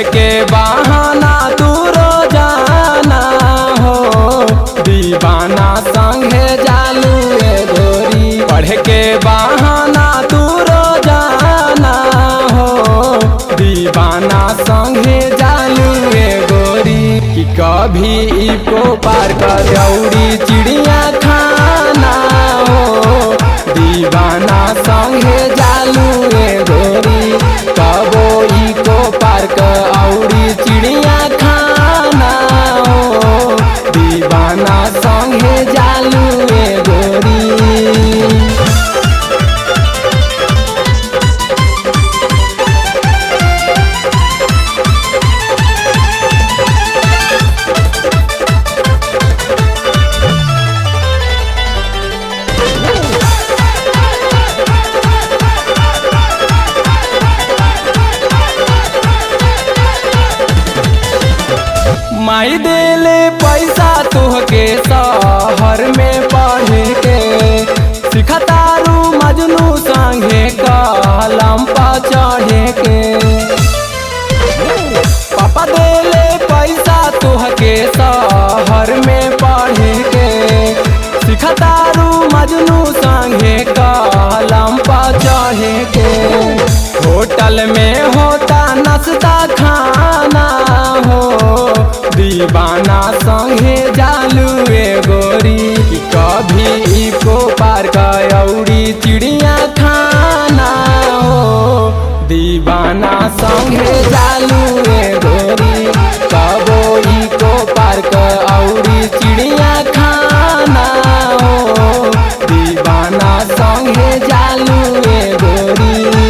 पढ़ के बहाना तू रोजाना हो दीवाना संगे जालू ए गोरी पढ़ के बहाना तू रोजाना हो दीवाना संगे जालू ए गोरी कि कभी इको पार कर दौड़ी चिड़िया खाना हो दीवाना संगे जालू ए गोरी कबो इको पार्क औरी चिड़िया खाना हो दीवाना संगे जालू ए गोरी माई देले पैसा तोहके शहर में पढ़े के सिखतारू मजनू संगे कलम पर चढ़े के पापा देले पैसा तोहके शहर में पढ़े के सिखतारू मजनू संगे कलम पर चढ़े के होटल में होता नाश्ता खाना हो दीवाना संगे जालू ए गोरी कि कभी इको पार्क औरी चिड़िया खाना हो दीवाना संगे जालू ए गोरी कबो इको पार्क औरी चिड़िया खाना हो दीवाना संगे जालू ए गोरी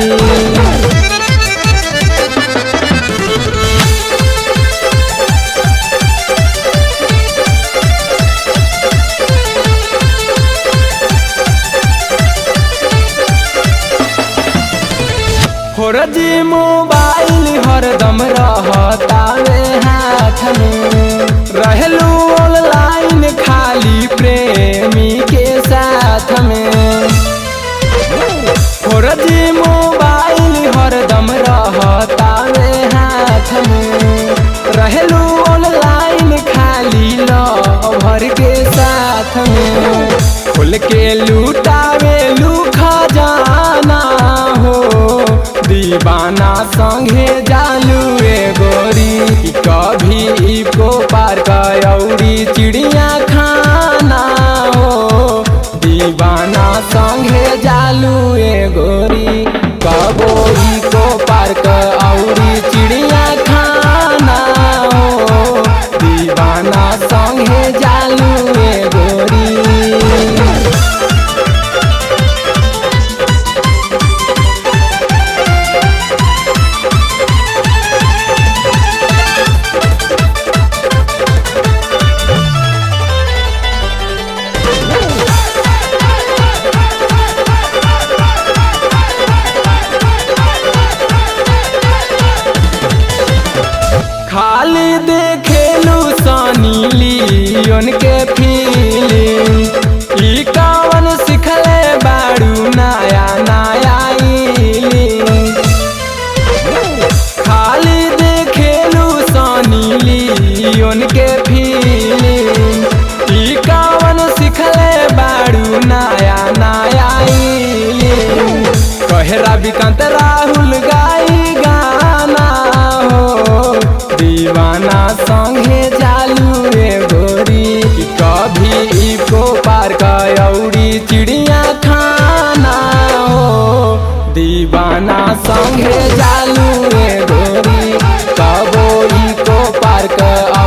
फोरजी मोबाइल हरदम रहतावे हाथ में रहलू ऑनलाइन खाली प्रेमी के साथ में फोरजी मोबाइल हरदम रहतावे हाथ में रहलू ऑनलाइन खाली लवर के साथ में खोल के लूटावे लू खजाना हो दीवाना संगे जालू ए गोरी कि कभी इको पार्क औरी चिड़िया खाना हो दीवाना संगे जालू ए गोरी कबो इको पार्क औरी चिड़िया खाना हो दीवाना संगे जालू ए गोरी खाली देखेलू सनी लियोन के फीलिंग ई कवन सिखले बाड़ू नया नया इलिंग खाली देखेलू सनी लियोन के फीलिंग ई कवन सिखले बाड़ू नया नया इलिंग कहे विकांत राहुल गाई गाना हो दीवाना संगे जालू रे गोरी कि कभी इको पार्क औरी चिड़िया खाना हो दीवाना संगे जालू रे गोरी कबो इको पार्क